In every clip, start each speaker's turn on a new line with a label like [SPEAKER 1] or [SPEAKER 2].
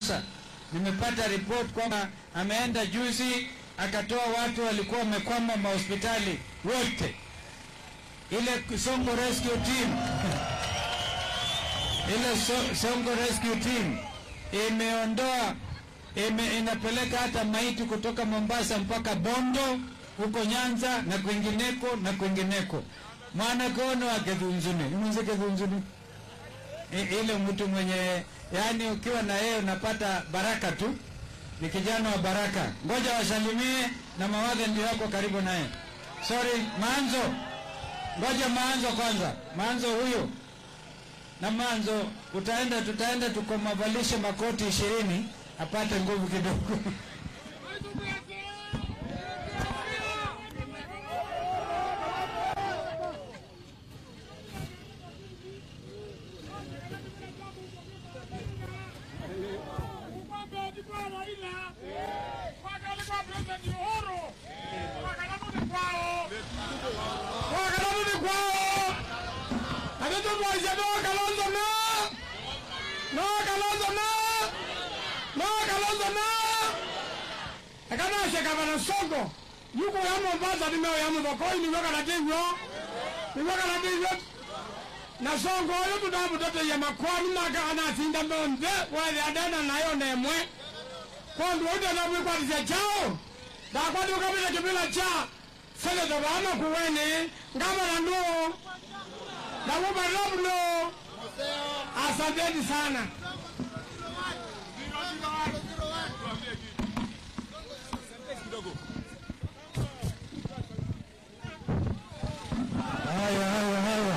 [SPEAKER 1] Nimepata report kwamba ameenda juzi akatoa watu walikuwa wamekwama mahospitali wote, ile Songo Rescue Team ile so, Songo Rescue Team imeondoa ime, inapeleka hata maiti kutoka Mombasa mpaka Bondo huko Nyanza na kwingineko na kwingineko. mwana kono akethunzuni imunze kethunzuni I- ile mtu mwenye yani ukiwa na yeye unapata baraka tu ni kijana wa baraka ngoja wasalimie na mawadhe ndio wako karibu naye sorry manzo ngoja manzo kwanza manzo huyo na manzo utaenda tutaenda tukomavalishe makoti ishirini apate nguvu kidogo
[SPEAKER 2] wakalabudi kwao atitutwaisya nowakalonzo na nowakalonzo na nowakalonzo na akanashe gavana songo yuko ya mombasa nimeo ya muthokoi niwe kanateithio niwe kanateithio na songo uyu tunamuteteia makwani maka anasinda monthe wethe adena nayo nemwe kondu utenamwikwatisya chao ndakwati ukapita kibila cha seneta vana kuweni ngavana ndu nakumarabno asanteni sana
[SPEAKER 1] haya haya haya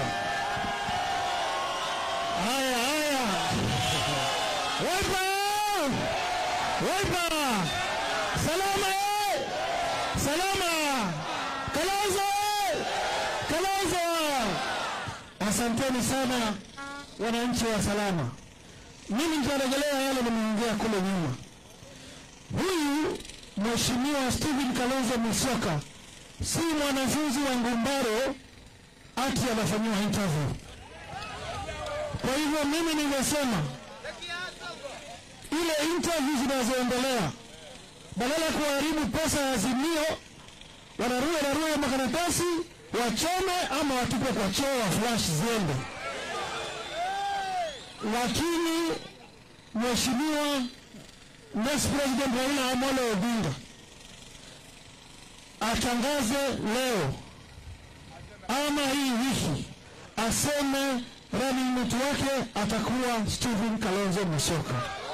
[SPEAKER 1] haya haya wepa wepa salama eh! salama kalonzo eh! kalonzo asanteni sana wananchi wa salama mimi nitarejelea yale nimeongea kule nyuma huyu mheshimiwa stephen kalonzo musyoka si mwanafunzi wa ngumbaro ati anafanyiwa interview. Kwa hivyo mimi ningesema ile interview zinazoendelea, badala ya kuharibu pesa ya Azimio, wanarue narue makaratasi wachome ama watupe kwa choo wa flash ziende. Lakini mheshimiwa next president Raila Amolo Odinga atangaze leo ama hii wiki aseme running mate wake atakuwa Stephen Kalonzo Musyoka.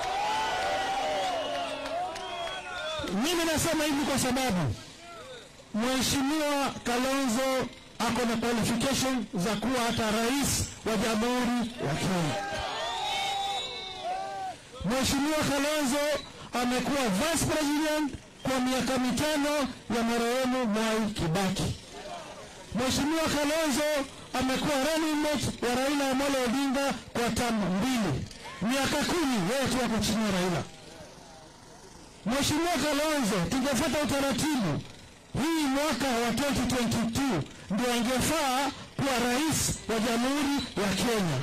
[SPEAKER 1] Mimi nasema hivi kwa sababu Mheshimiwa Kalonzo ako na qualification za kuwa hata rais wa Jamhuri ya Kenya. Mheshimiwa Kalonzo amekuwa vice president kwa miaka mitano ya marehemu Mwai Kibaki. Mheshimiwa Kalonzo amekuwa running mate wa Raila Amolo Odinga kwa tamu mbili, miaka kumi yeye tu ako chini ya Raila. Mheshimiwa Kalonzo, tungefuata utaratibu, hii mwaka wa 2022 ndio angefaa kuwa rais wa Jamhuri ya Kenya,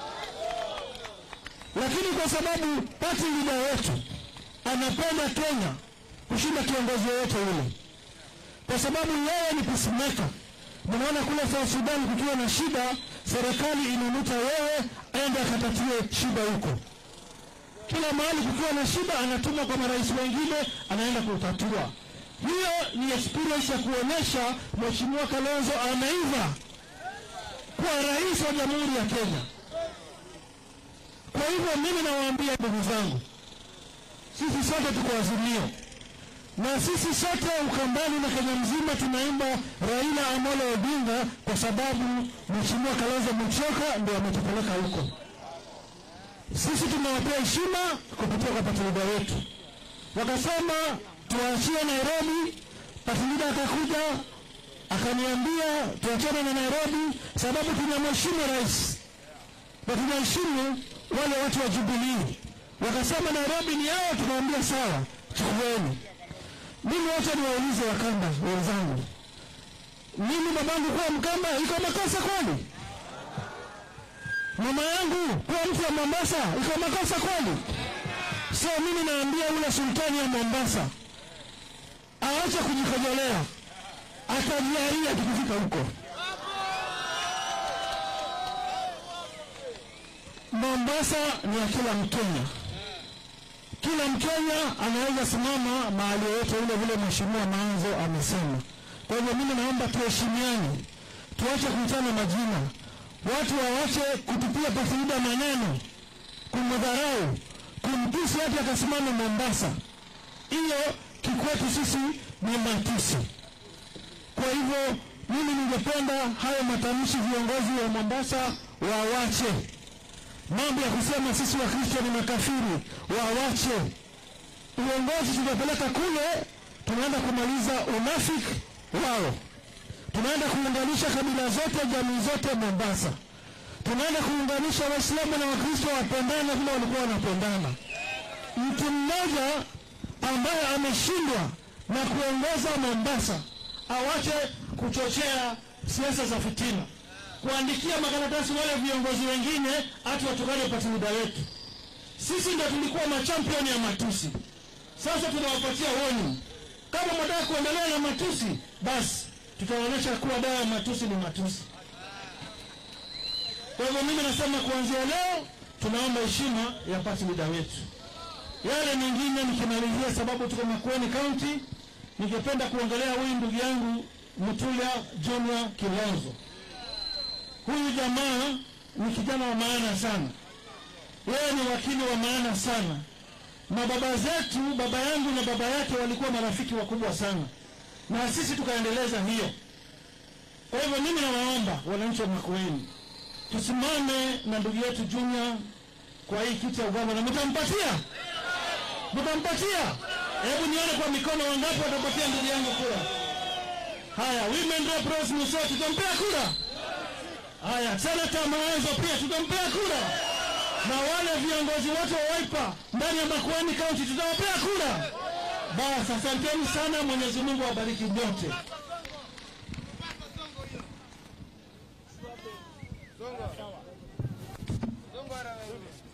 [SPEAKER 1] lakini kwa sababu party leader wetu anapenda Kenya kushinda kiongozi yoyote yule, kwa sababu yeye ni peacemaker. Mnaona kule South Sudan kukiwa na shida, serikali inamuta wewe aende akatatue shida huko. Kila mahali kukiwa na shida, anatuma kwa marais wengine, anaenda kutatua. Hiyo ni experience ya kuonyesha Mheshimiwa Kalonzo ameiva kuwa rais wa Jamhuri ya Kenya. Kwa hivyo mimi nawaambia ndugu zangu, sisi sote tuko Azimio na sisi sote Ukambani na Kenya mzima tunaimba Raila Amolo Odinga kwa sababu Mheshimiwa Kalonzo Musyoka ndio ametupeleka huko. Sisi tunawapea heshima kupitia kwa patilida wetu. Wakasema tuachie Nairobi, patilida akakuja akaniambia tuachane na Nairobi sababu tunamheshimu rais na tunaheshimu wale watu wa Jubilee. Wakasema Nairobi ni yao, tukaambia sawa, chukueni. Mimi wacha niwaulize Wakamba wenzangu, mimi babangu kuwa Mkamba iko makosa kweli? Mama yangu kuwa mtu wa Mombasa iko makosa kweli? So mimi naambia ule sultani ya Mombasa aache kujikojolea, atajiaia tukifika huko. Mombasa ni ya kila Mkenya. Kila Mkenya anaweza simama mahali yoyote ule, vile Mheshimiwa Manzo amesema. Kwa hivyo mimi naomba tuheshimiane, tuache kuitana majina, watu waache kutupia Patrida maneno, kumdharau, kumtusi hati akasimama Mombasa. Hiyo kikwetu sisi ni matusi. Kwa hivyo mimi ningependa hayo matamshi viongozi wa Mombasa wawache mambo ya kusema sisi Wakristo ni makafiri, wawache. Uongozi tutapeleka kule, tunaenda kumaliza unafiki wao, tunaenda kuunganisha kabila zote, jamii zote Mombasa, tunaenda kuunganisha Waislamu na Wakristo wapendane vile walikuwa wanapendana. Mtu mmoja ambaye ameshindwa na kuongoza Mombasa awache kuchochea siasa za fitina kuandikia makaratasi wale viongozi wengine hati watukane patimida wetu. Sisi ndio tulikuwa machampioni ya matusi, sasa tunawapatia warning. Kama mnataka kuendelea na matusi, basi tutaonyesha kuwa dawa ya matusi ni matusi. Kwa hivyo mimi nasema kuanzia leo tunaomba heshima ya patimida wetu. Yale mengine nikimalizia, sababu tuko Makueni County, ningependa kuongelea huyu ndugu yangu Mtulia Junior Kilonzo. Huyu jamaa ni kijana wa maana sana, yeye ni wakili wa maana sana. Mababa zetu, baba yangu na baba yake walikuwa marafiki wakubwa sana, na sisi tukaendeleza hiyo. Kwa hivyo mimi nawaomba wananchi wa Makueni tusimame na ndugu yetu Junior kwa hii kiti ya ugavana. Mtampatia? Mtampatia? Hebu nione kwa mikono, wangapi watapatia ndugu yangu kura? Haya, women rep Rose Musa, tutampea kura. Haya, senata Mawazo pia tutampea kura, na wale viongozi wote wa Wiper ndani ya Makueni County tutawapea kura. Basi, asanteni sana. Mwenyezi Mungu awabariki nyote.
[SPEAKER 3] Songo. Songo.